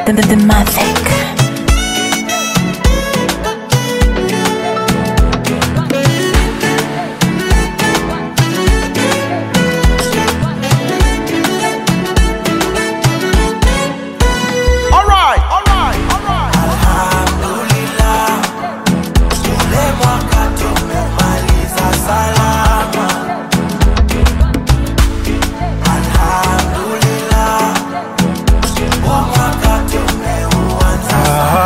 the, the, the Mavic. Alright, alright, alright. Alhamdulillah, ule mwaka tumemaliza salama. Alhamdulillah, huu mwaka tumeuanza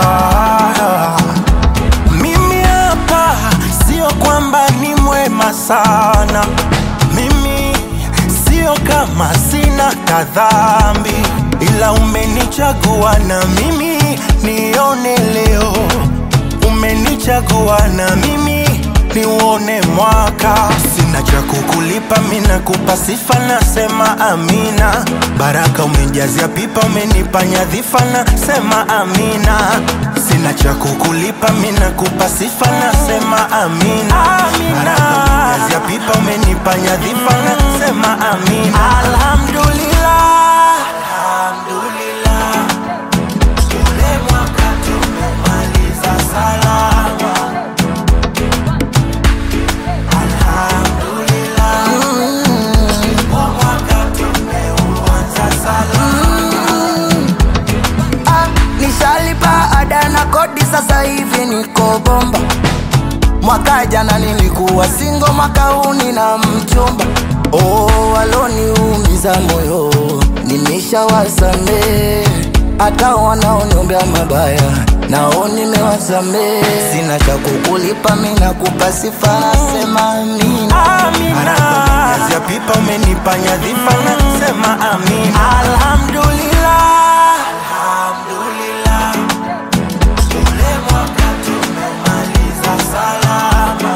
Mimi hapa sio kwamba ni mwema sana, mimi sio kama sina kadhambi, ila umenichagua na mimi nione leo, umenichagua na mimi niuone mwaka. Sina cha kukulipa, mimi nakupa sifa, nasema amina. Baraka umejazia pipa, umenipa nyadhifa, nasema amina. Sina cha kukulipa, mimi nakupa sifa, nasema amina. Baraka umejazia pipa, umenipa nyadhifa, nasema amina. Alhamdulillah, alhamdulillah, ule mwaka tumemaliza salama. Alhamdulillah, huu mwaka tumeuanza salama. Ah, nishalipa ada na kodi sasa hivi niko bomba mwaka jana nilikuwa singo mwaka huu nina mchumba oh, waloniumiza moyo nimeshawasamee hata wanaoniombea mabaya nao nimewasamee sina cha kukulipa mi nakupa sifa nasema amina Amina. Kazi ya pipa umenipa nyadhifa nasema amina. Alhamdulillah. Alhamdulillah. Ule mwaka tumemaliza salama.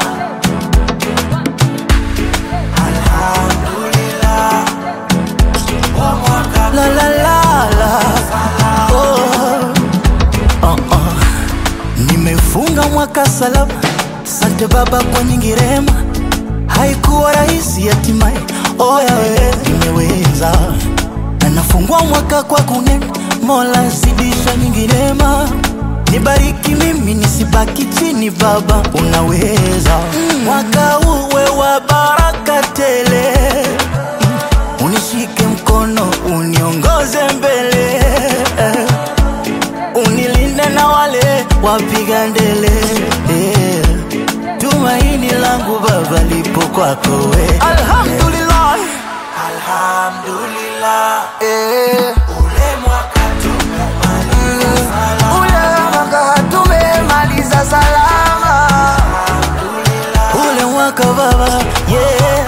Alhamdulillah. Huu mwaka la la la la oh. Oh, oh. Nimefunga mwaka salama, sante Baba kwa nyingi rehema. Haikuwa rahisi hatimaye, oya we nimeweza, na nafungua mwaka kwa kunena, Mola zidisha nyingi rehema. Nibariki mimi nisibaki chini, Baba unaweza. Mwaka uwe wa baraka tele unishike mkono uniongoze mbele unilinde na wale wapiga ndele eh. tumaini langu baba lipo kwako we alhamdulillah Alhamdulillah. eh. Ule mwaka tumemaliza salama. ule mwaka tumemaliza salama ule mwaka baba yeah.